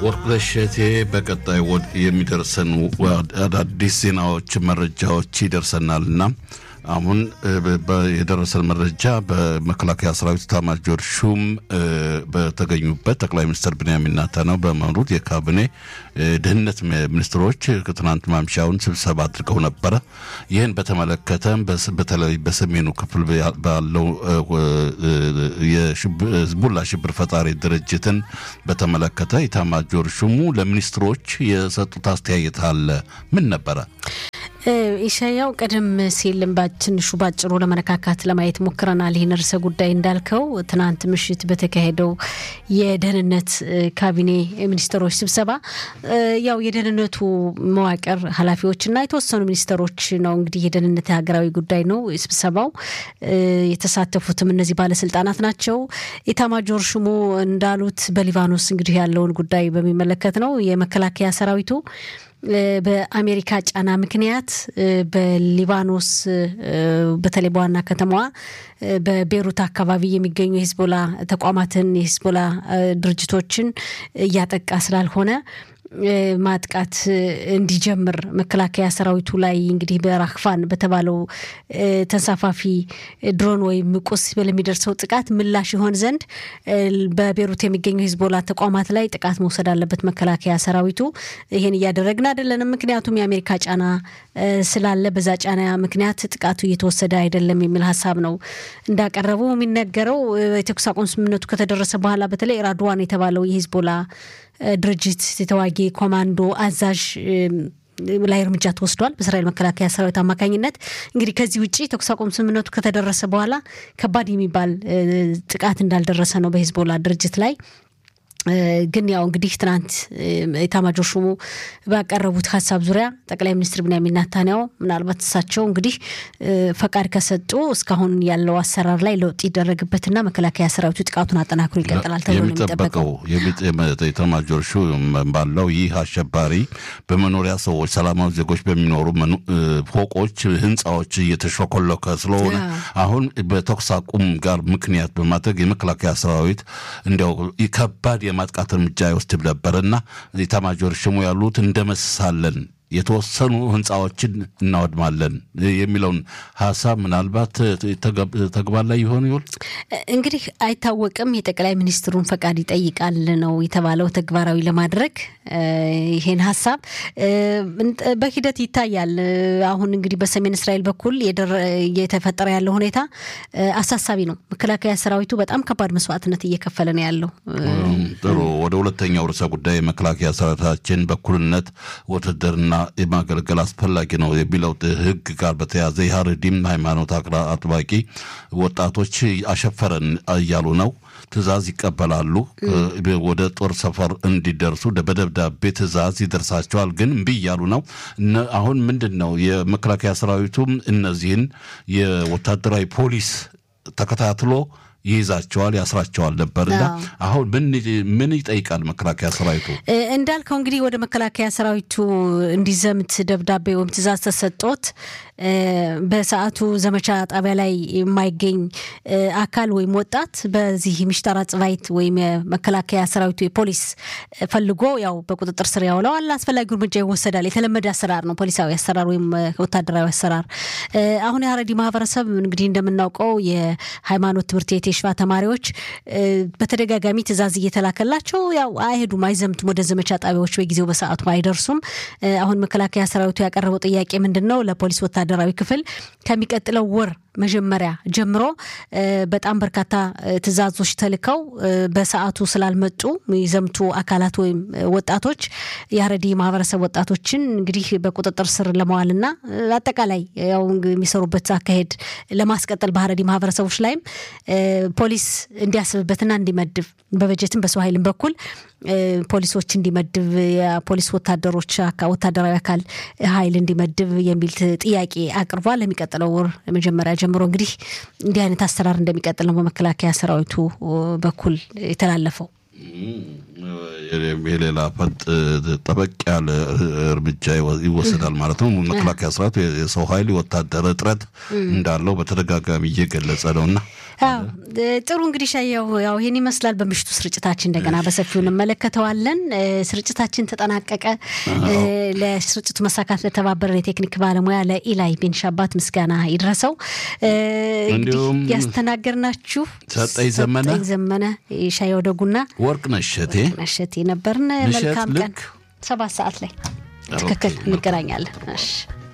ወርቅነሽ እቴ በቀጣይ የሚደርሰን አዳዲስ ዜናዎች፣ መረጃዎች ይደርሰናልና አሁን የደረሰን መረጃ በመከላከያ ሰራዊት ኤታማዦር ሹም በተገኙበት ጠቅላይ ሚኒስትር ብንያሚን ኔታንያሁ በመሩት የካቢኔ ደህንነት ሚኒስትሮች ትናንት ማምሻውን ስብሰባ አድርገው ነበረ። ይህን በተመለከተ በተለይ በሰሜኑ ክፍል ባለው የህዝቡላ ሽብር ፈጣሪ ድርጅትን በተመለከተ ኤታማዦር ሹሙ ለሚኒስትሮች የሰጡት አስተያየት አለ። ምን ነበረ? ኢሻያው ቀደም ሲል ትንሹ ባጭሩ ለመነካካት ለማየት ሞክረናል። ይህን ርዕሰ ጉዳይ እንዳልከው ትናንት ምሽት በተካሄደው የደህንነት ካቢኔ ሚኒስትሮች ስብሰባ ያው የደህንነቱ መዋቅር ኃላፊዎችና የተወሰኑ ሚኒስትሮች ነው እንግዲህ የደህንነት ሀገራዊ ጉዳይ ነው ስብሰባው። የተሳተፉትም እነዚህ ባለስልጣናት ናቸው። ኤታማጆር ሹሙ እንዳሉት በሊባኖስ እንግዲህ ያለውን ጉዳይ በሚመለከት ነው የመከላከያ ሰራዊቱ በአሜሪካ ጫና ምክንያት በሊባኖስ በተለይ በዋና ከተማዋ በቤሩት አካባቢ የሚገኙ የሂዝቦላ ተቋማትን የሂዝቦላ ድርጅቶችን እያጠቃ ስላልሆነ ማጥቃት እንዲጀምር መከላከያ ሰራዊቱ ላይ እንግዲህ በራክፋን በተባለው ተንሳፋፊ ድሮን ወይም ቁስ ለሚደርሰው ጥቃት ምላሽ ይሆን ዘንድ በቤሩት የሚገኙ ሂዝቦላ ተቋማት ላይ ጥቃት መውሰድ አለበት መከላከያ ሰራዊቱ። ይህን እያደረግን አይደለንም፣ ምክንያቱም የአሜሪካ ጫና ስላለ በዛ ጫና ምክንያት ጥቃቱ እየተወሰደ አይደለም የሚል ሀሳብ ነው እንዳቀረቡ የሚነገረው። የተኩስ አቁም ስምምነቱ ከተደረሰ በኋላ በተለይ ራድዋን የተባለው የሂዝቦላ ድርጅት የተዋጊ ኮማንዶ አዛዥ ላይ እርምጃ ተወስዷል በእስራኤል መከላከያ ሰራዊት አማካኝነት። እንግዲህ ከዚህ ውጭ ተኩስ አቁም ስምምነቱ ከተደረሰ በኋላ ከባድ የሚባል ጥቃት እንዳልደረሰ ነው በሂዝቦላ ድርጅት ላይ። ግን ያው እንግዲህ ትናንት ኤታማዦር ሹሙ ባቀረቡት ሀሳብ ዙሪያ ጠቅላይ ሚኒስትር ብንያሚን ኔታንያሁ ምናልባት እሳቸው እንግዲህ ፈቃድ ከሰጡ እስካሁን ያለው አሰራር ላይ ለውጥ ይደረግበትና መከላከያ ሰራዊቱ ጥቃቱን አጠናክሮ ይቀጥላል ተብሎ ነው የሚጠበቀው። ኤታማዦር ሹም ባለው ይህ አሸባሪ በመኖሪያ ሰዎች፣ ሰላማዊ ዜጎች በሚኖሩ ፎቆች፣ ህንፃዎች እየተሾኮለከ ስለሆነ አሁን በተኩስ አቁም ጋር ምክንያት በማድረግ የመከላከያ ሰራዊት እንዲያው ከባድ የማጥቃት እርምጃ ይወስድ ነበርና ኤታማዦር ሹሙ ያሉት እንደመስሳለን የተወሰኑ ህንፃዎችን እናወድማለን የሚለውን ሀሳብ ምናልባት ተግባር ላይ ይሆን ይሆን እንግዲህ አይታወቅም። የጠቅላይ ሚኒስትሩን ፈቃድ ይጠይቃል ነው የተባለው ተግባራዊ ለማድረግ ይሄን ሀሳብ በሂደት ይታያል። አሁን እንግዲህ በሰሜን እስራኤል በኩል እየተፈጠረ ያለው ሁኔታ አሳሳቢ ነው። መከላከያ ሰራዊቱ በጣም ከባድ መስዋዕትነት እየከፈለ ነው ያለው። ጥሩ። ወደ ሁለተኛው ርዕሰ ጉዳይ መከላከያ ሰራዊታችን በኩልነት ውትድርና የማገልገል አስፈላጊ ነው የሚለው ህግ ጋር በተያያዘ የሀረዲም ሃይማኖት አጥባቂ ወጣቶች አሸፈረን እያሉ ነው። ትዕዛዝ ይቀበላሉ። ወደ ጦር ሰፈር እንዲደርሱ በደብዳቤ ትዕዛዝ ይደርሳቸዋል። ግን እምቢ እያሉ ነው። አሁን ምንድን ነው የመከላከያ ሰራዊቱም እነዚህን የወታደራዊ ፖሊስ ተከታትሎ ይይዛቸዋል፣ ያስራቸዋል ነበርና አሁን ምን ይጠይቃል መከላከያ ሰራዊቱ? እንዳልከው እንግዲህ ወደ መከላከያ ሰራዊቱ እንዲዘምት ደብዳቤ ወይም ትዕዛዝ ተሰጦት በሰዓቱ ዘመቻ ጣቢያ ላይ የማይገኝ አካል ወይም ወጣት በዚህ ምሽጠራ ጽባይት ወይም የመከላከያ ሰራዊቱ የፖሊስ ፈልጎ ያው በቁጥጥር ስር ያውለዋል። አስፈላጊው እርምጃ ይወሰዳል። የተለመደ አሰራር ነው፣ ፖሊሳዊ አሰራር ወይም ወታደራዊ አሰራር። አሁን የሀረሪ ማህበረሰብ እንግዲህ እንደምናውቀው የሃይማኖት ትምህርት ቤት የሽፋ ተማሪዎች በተደጋጋሚ ትዕዛዝ እየተላከላቸው ያው አይሄዱም፣ አይዘምቱም ወደ ዘመቻ ጣቢያዎች በጊዜው በሰዓቱ አይደርሱም። አሁን መከላከያ ሰራዊቱ ያቀረበው ጥያቄ ምንድን ነው? ለፖሊስ ወታደራዊ ክፍል ከሚቀጥለው ወር መጀመሪያ ጀምሮ በጣም በርካታ ትዕዛዞች ተልከው በሰዓቱ ስላልመጡ የሚዘምቱ አካላት ወይም ወጣቶች የሀረሪ ማህበረሰብ ወጣቶችን እንግዲህ በቁጥጥር ስር ለመዋልና አጠቃላይ ያው የሚሰሩበት አካሄድ ለማስቀጠል በሀረሪ ማህበረሰቦች ላይም ፖሊስ እንዲያስብበትና እንዲመድብ በበጀትም በሰው ኃይልም በኩል ፖሊሶች እንዲመድብ የፖሊስ ወታደሮች ወታደራዊ አካል ኃይል እንዲመድብ የሚል ጥያቄ አቅርቧል። ለሚቀጥለው ወር መጀመሪያ ጀምሮ እንግዲህ እንዲህ አይነት አሰራር እንደሚቀጥል ነው በመከላከያ ሰራዊቱ በኩል የተላለፈው። የሌላ ፈጥ ጠበቅ ያለ እርምጃ ይወሰዳል ማለት ነው። መከላከያ ሰራዊቱ የሰው ኃይል የወታደር እጥረት እንዳለው በተደጋጋሚ እየገለጸ ነው እና ጥሩ እንግዲህ ሻያው ያው ይህን ይመስላል። በምሽቱ ስርጭታችን እንደገና በሰፊው እንመለከተዋለን። ስርጭታችን ተጠናቀቀ። ለስርጭቱ መሳካት ለተባበረን የቴክኒክ ባለሙያ ለኢላይ ቤንሻባት ምስጋና ይድረሰው። እንዲሁም ያስተናገርናችሁ ሰጠኝ ዘመነ ዘመነ ሻያው ደጉና ወርቅነሽ እሸቴ እሸቴ ነበርን። መልካም ቀን። ሰባት ሰዓት ላይ ትክክል እንገናኛለን። እሺ